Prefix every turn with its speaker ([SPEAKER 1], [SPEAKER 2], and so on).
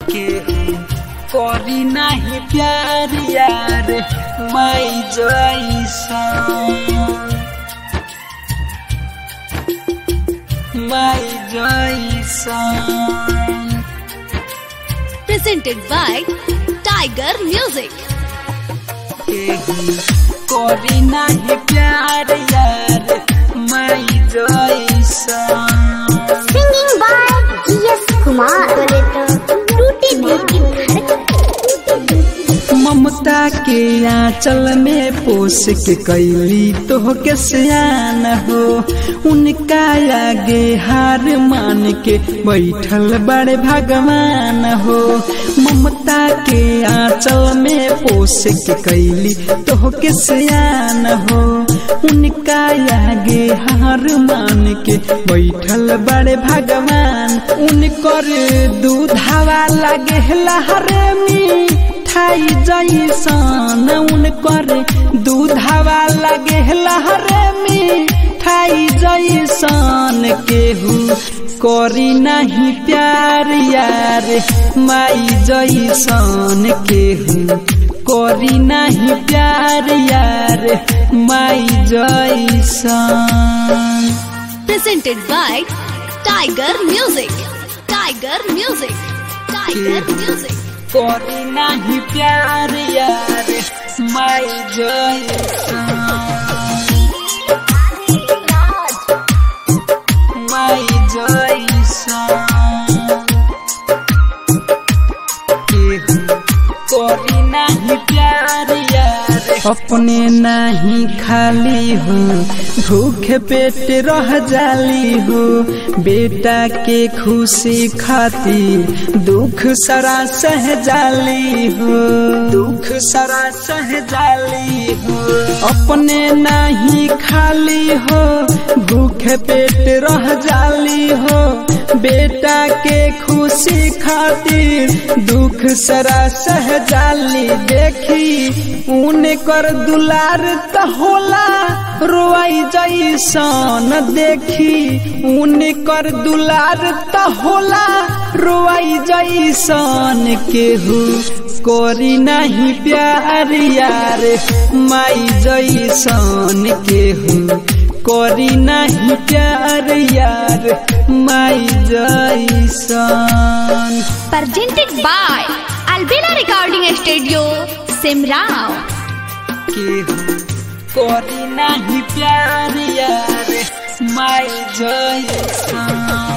[SPEAKER 1] केहू करी नाही प्यार यार माई जैसा माई जैसा
[SPEAKER 2] presented by Tiger Music.
[SPEAKER 1] केहू करी नाही प्यार यार माई जैसा
[SPEAKER 3] Singing by G.S. Kumar. बोले तो टूटी दिल की धड़कन
[SPEAKER 1] ममता के आंचल में पोस के कैली तो के सियान हो उनका आगे हार मान के बैठल बड़े भगवान हो ममता के आंचल में पोस के कैली तो के सियान हो उनका आगे हार मान के बैठल बड़े भगवान उनकर दूधावा लगे लहरे में खाई जैसन उनकर दूधावा लगे लहरे में खाई जैसन केहू करी नहीं प्यार यार माई जैसन केहू करी नहीं प्यार यार माई जैसन
[SPEAKER 2] Presented by Tiger Music. Tiger Music. Tiger Music.
[SPEAKER 1] करी नहीं प्यार यार माई जैसन माई जैसन केहू करी नहीं प्यार यार अपने नहीं खाली हो भूखे पेट रह जाली हो बेटा के खुशी खातिर दुख सरा सह जाली हो दुख सरा सह जाली हो अपने नहीं खाली हो भूखे पेट रह जाली हो बेटा के खुशी खातिर दुख सरा सह जाली देखी ऊन कर दुलार त होला रोआई जैसन देखी ऊन कर दुलार त होला रोआई जैसन केहू करी नहीं प्यार यार माई जैसन केहू करी नहीं प्यार यार माई जैसन
[SPEAKER 2] Presented by Albina Recording Studio, Simrao.
[SPEAKER 1] केहू करी नहीं प्यार यार माई जैसन